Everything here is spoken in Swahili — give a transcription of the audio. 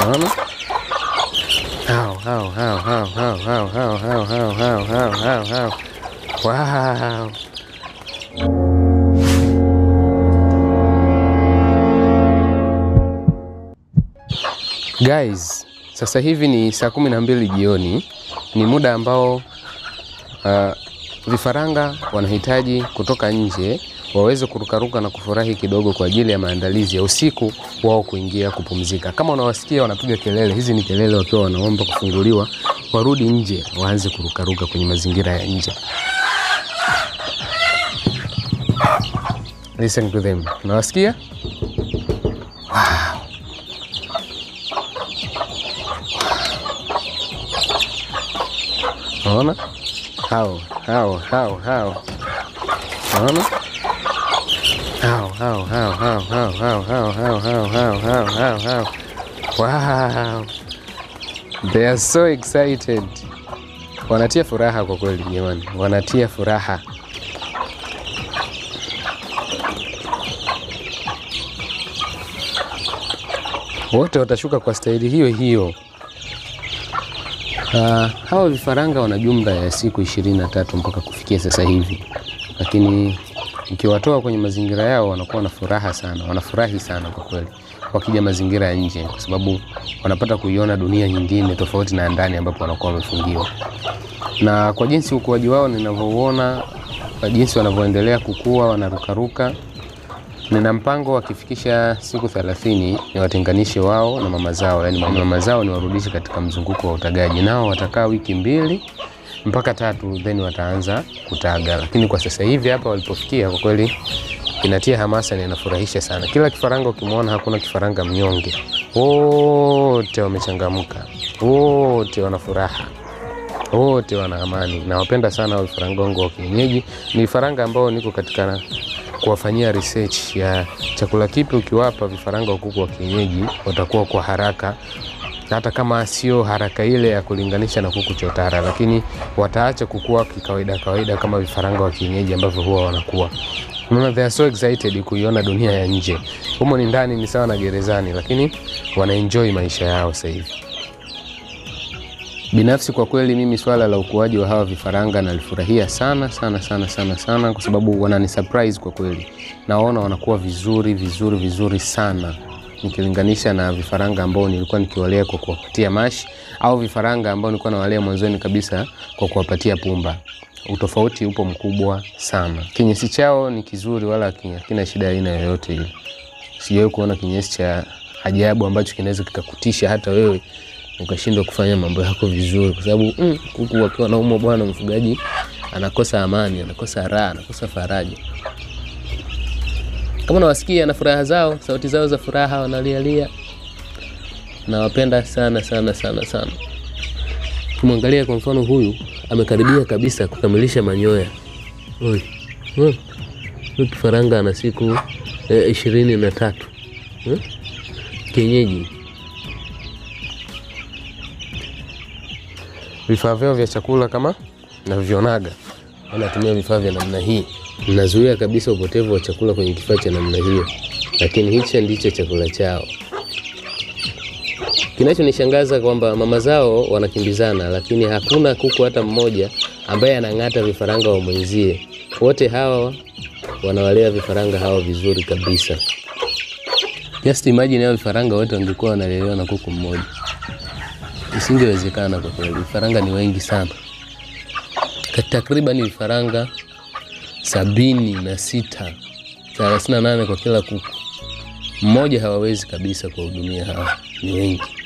Unaona? Hao hao hao hao hao hao hao hao hao hao hao hao hao. Wow. Guys, sasa hivi ni saa kumi na mbili jioni. Ni muda ambao uh, vifaranga wanahitaji kutoka nje waweze kurukaruka na kufurahi kidogo kwa ajili ya maandalizi ya usiku wao kuingia kupumzika. Kama unawasikia wanapiga kelele, hizi ni kelele wakiwa wanaomba kufunguliwa, warudi nje waanze kurukaruka kwenye mazingira ya nje. Listen to them. Unawasikia? Unaona? Hao, hao, hao, hao. Unaona? Hao, hao, hao, hao, hao, hao, hao, hao, hao, hao, hao, hao, hao. Wow. They are so excited. Wanatia furaha kwa kweli jamani. Wanatia furaha. Wote watashuka kwa staili hiyo hiyo. Uh, hawa vifaranga wana jumla ya siku ishirini na tatu mpaka kufikia sasa hivi, lakini ukiwatoa kwenye mazingira yao wanakuwa na furaha sana, wanafurahi sana kwa kweli wakija mazingira ya nje, kwa sababu wanapata kuiona dunia nyingine tofauti na ndani ambapo wanakuwa wamefungiwa. Na kwa jinsi ukuaji wao ninavyouona, kwa jinsi wanavyoendelea kukua, wanarukaruka, nina mpango wakifikisha siku thelathini niwatenganishe wao na mama zao, yani mama zao niwarudishe katika mzunguko wa utagaji. Nao watakaa wiki mbili mpaka tatu, then wataanza kutaga. Lakini kwa sasa hivi hapa walipofikia, kwa kweli inatia hamasa na inafurahisha sana. Kila kifaranga ukimwona, hakuna kifaranga mnyonge, wote wamechangamka, wote wana furaha wote wana amani. Nawapenda sana vifaranga wangu wa kienyeji. Ni vifaranga ambao niko katika kuwafanyia research ya chakula kipi ukiwapa vifaranga wa kuku wa kienyeji watakuwa kwa haraka, hata kama sio haraka ile ya kulinganisha na kuku chotara, lakini wataacha kukua kikawaida kawaida kama vifaranga wa kienyeji ambavyo huwa wanakuwa. Unaona, they are so excited kuiona dunia ya nje. Humo ni ndani, ni sawa na gerezani, lakini wanaenjoy maisha yao sasa hivi. Binafsi kwa kweli mimi swala la ukuaji wa hawa vifaranga nalifurahia sana sana sana sana sana, kwa sababu wanani surprise kwa kweli. Naona wanakuwa vizuri vizuri vizuri sana nikilinganisha na vifaranga ambao nilikuwa nikiwalea kwa kuwapatia mashi au vifaranga ambao nilikuwa nawalea mwanzoni kabisa kwa kuwapatia pumba. Utofauti upo mkubwa sana. Kinyesi chao ni kizuri, wala hakina shida aina yoyote ile. Sijawahi kuona kinyesi cha ajabu ambacho kinaweza kikakutisha hata wewe ukashindwa kufanya mambo yako vizuri, kwa sababu mm, kuku wakiwa naumwa bwana, mfugaji anakosa amani, anakosa raha, anakosa faraja. Kama nawasikia na furaha zao, sauti zao za furaha, wanalialia. Nawapenda sana sana sana sana. Kimwangalia kwa mfano, huyu amekaribia kabisa kukamilisha manyoya. Oi, huyu kifaranga ana siku eh, ishirini na tatu eh? Kienyeji vifaa vyao vya chakula kama navyonaga, wanatumia vifaa vya namna hii, mnazuia kabisa upotevu wa chakula kwenye kifaa cha namna hiyo, lakini hicho ndicho chakula chao. Kinachonishangaza kwamba mama zao wanakimbizana, lakini hakuna kuku hata mmoja ambaye anang'ata vifaranga wa mwenzie. Wote hawa wanawalea vifaranga hawa vizuri kabisa. Just imagine hao vifaranga wote wangekuwa wanalelewa na kuku mmoja Isingewezekana kwa kweli. Vifaranga ni wengi sana, takriban vifaranga sabini na sita thelathini na nane kwa kila kuku mmoja. Hawawezi kabisa kuwahudumia hawa, ni wengi.